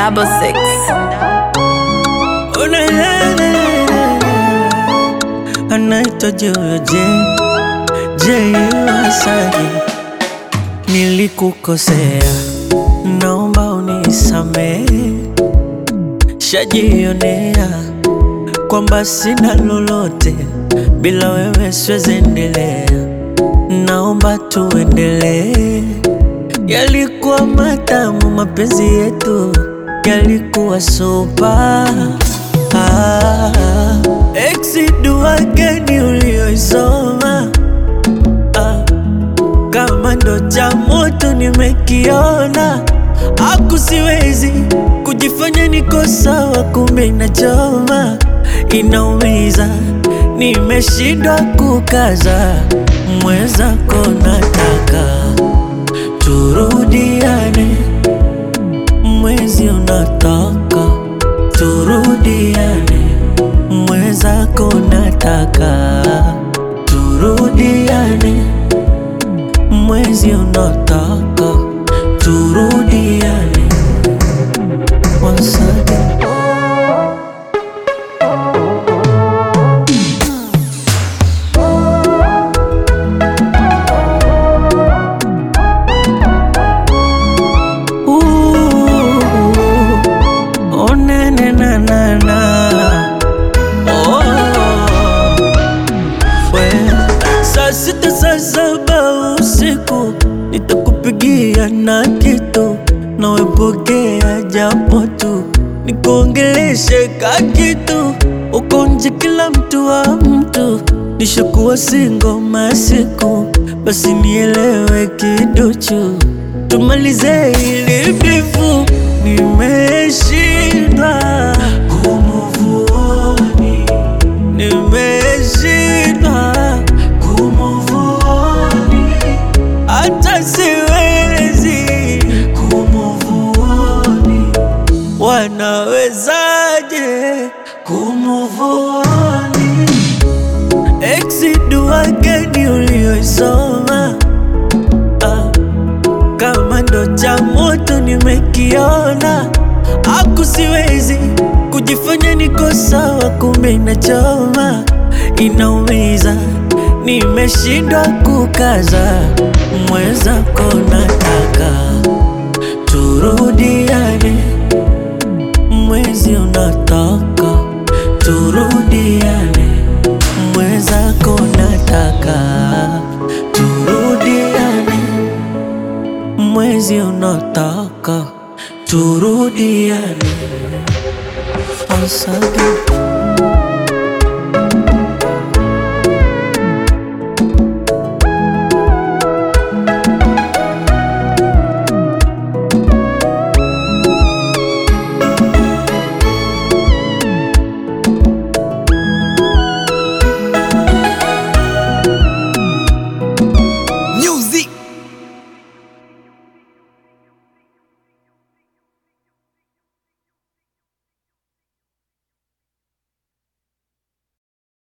double six. Oh, na, na, na, na, na. anaitwa Joyo J J Wasaji, nilikukosea, naomba unisamehe, shajionea kwamba sina lolote bila wewe, siwezi endelea, naomba tuendelee. Yalikuwa matamu mapenzi yetu, yalikuwa sopa ah, exi dua gani ulioisoma ah, kama ndo cha moto nimekiona, aku siwezi kujifanya niko sawa, kumbe inachoma, inaumiza, nimeshindwa kukaza, mwenzako nataka turudiane, mwezi unataka turudiane, mwenzako nataka turudiane, mwezi unataka turudiane. Once again. Ooh, oh, na, na, na, na, na. Oh, we. Saa sita saa saba usiku nitakupigia na kitu nawepokea japo tu nikuongeleshe ka kitu uko nje kila mtu wa mtu nishakuwa singo masiku basi nielewe kiduchu tumalize ili bifu nimeshindwa kumuvuoni nimeshindwa kumuvuoni hata siwezi kumuvuoni wanawezaje kumuvuoni exi dua gani ulioisoma ah, kama ndo cha moto nimekiona, aku siwezi kujifanya niko sawa, kumbe inachoma, inaumiza, nimeshindwa kukaza, mwenzako nataka turudiane, mwezi unataka turudiane, mwenzako nataka turudiane mwezi unataka turudiane once again.